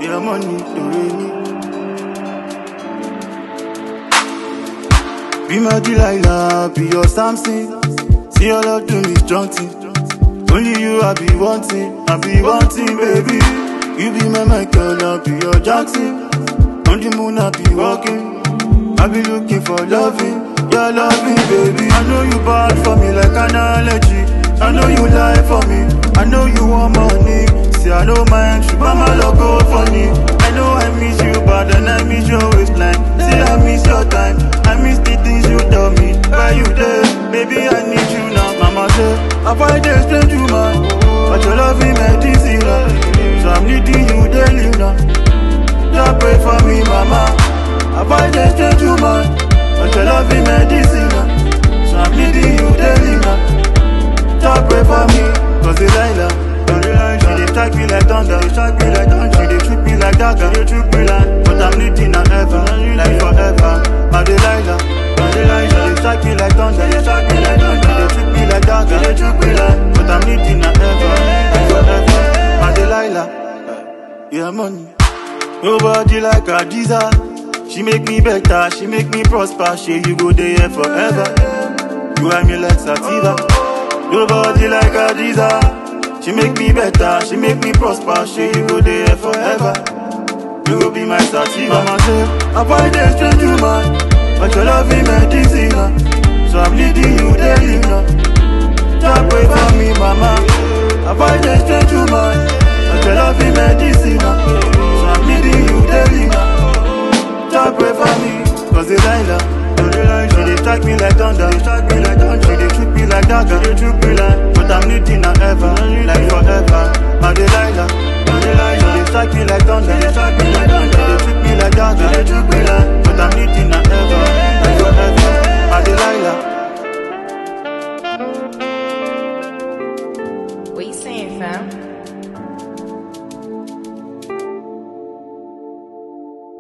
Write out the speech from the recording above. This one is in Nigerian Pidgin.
your money, do me. Be my Delilah, be your Samson. See your love do me strong thing. Only you I be wanting, I be wanting, baby. You be my Michael, I be your Jackson. On the moon I be walking. I be looking for loving, your loving, baby. I know you bad for me like an allergy. I know you lie for me. I know you want money. See, I know my entry, but my logo funny. I know I miss you, but then I miss your waistline. See, I miss your time. I miss the things you tell me. Why you there? Baby, I need you now. Mama say, I find a strange woman. But your love is medicine. So I'm needing you daily now. Just pray for me, mama. I find a strange woman. But your love is medicine. So I'm needing you daily now. Just pray for me. Cause Delilah, she dey strike me like thunder. She strike me like thunder. She dey treat me like dagger. She dey treat me like, but I'm needing her ever, like forever. My Delilah, my Delilah, she dey strike me like thunder. She dey strike me like thunder. She dey treat me like dagger. She dey treat me like, but I'm needing her ever, like forever. My Delilah, yeah money. Nobody like Adiza. She make me better, she make me prosper. She you go there forever. You are me like Sativa. Nobody like Adiza. She make me better, she make me prosper. She you go there forever. You go be my sativa. Mama say, I find a strange woman, but your love is medicine. uh. So I'm needing you daily now. Just pray for me, mama. I find a strange woman, but your love is medicine. uh. So I'm needing you daily now. Just pray for me, cause Delilah, she dey strike me like thunder, she strike me like thunder, she dey treat me like dagger, she dey treat me like, but I'm needing her ever, like forever. My Delilah, she dey strike me like thunder, she dey strike me like thunder, she dey treat me like dagger, she dey treat me like, but I'm needing her ever, like forever. My Delilah. What you saying, fam?